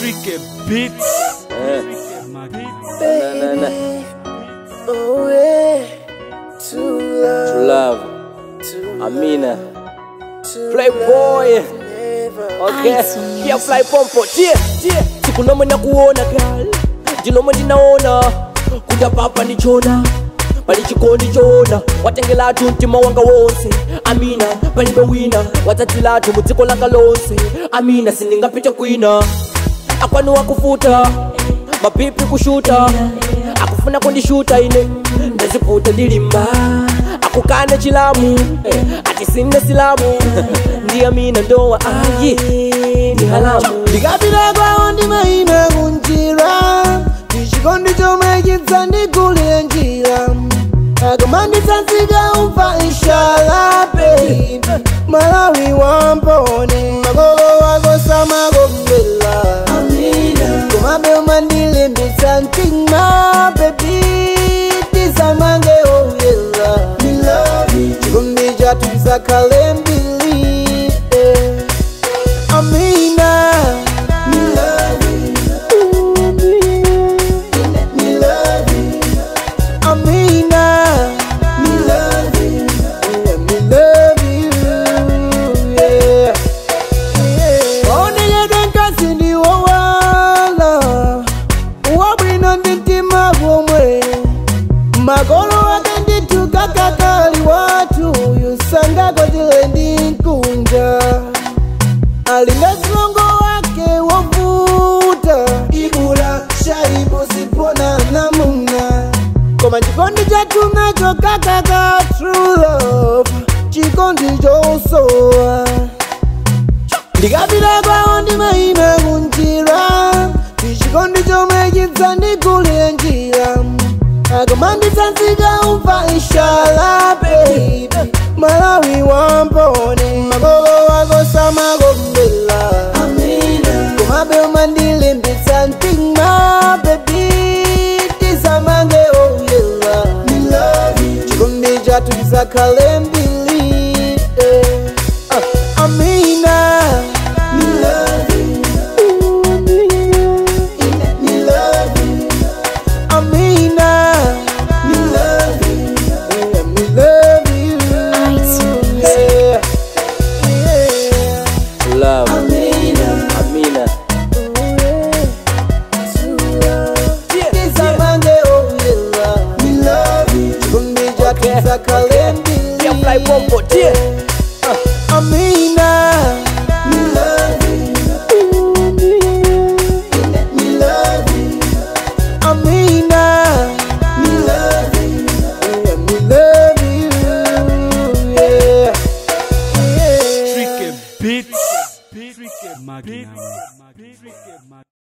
Tricky Beats. Eh, My na, na, na. Oh yeah, to love, To love. to Amina. to Playboy. love never. Okay. Pia fly pompo. Tie, tie. Siku noma na kuona girl. Jinoma ndinaona. Kuja papa ndichona. pali chikondi choona watengelatu mtima wanga wonse amina palibe wina wadzadzilatu mudziko langa lonse amina sindingapite kwina akwanu wakufuta mapipi kushuta akufuna kundishuta ine ndaziputa ndilimba akukana chilamu eh, ati sine silamu ndi amina ndowa ayi ni halamu ndikapita kwawo ndimayima kunjira ndichikondi chomwe chidza ndigulire njira akamanditsanzika umva ishala baby malawi wampone makolo wako samakombela komabe umandilimbitsa mtima baby tisamange oyela chikondi chathu chisakhale mbili eh. Amina. Me love you. Ooh, me, me love you. Amina. Me love you. Yeah, me love you. Yeah. Yeah. Oneyedwe nkasi ndiwo wala. Wabwino ndi mtima gomwe. Magolo ake nditukakakali watu. Yusangako tile ndi nkunja alinga mlongo wake wovuta ibula shaibu sipona namuna koma chikondi chathu nacho kakaka true love chikondi chosowa ndikapita kwawo ndimayima kunjira ndichikondi chomwe chidza ndigulire njira akamanditsanzika umva ishala baby malawi wampone makolo wako samakombela komabe umandilimbitsa mtima baby tisamange oyela chikondi chathu chisakhale mbili eh. Ah, amina Ooh, Amina. Yeah, me love you. Yeah. Yeah. love amina Tisamange oyela. Chikondi chathu Okay. chisakhale mbili. Pia fly pompo. Tie. Amina. Amina. Yeah, me love you. Yeah. Yeah. Tricky Beats. Tricky Beats.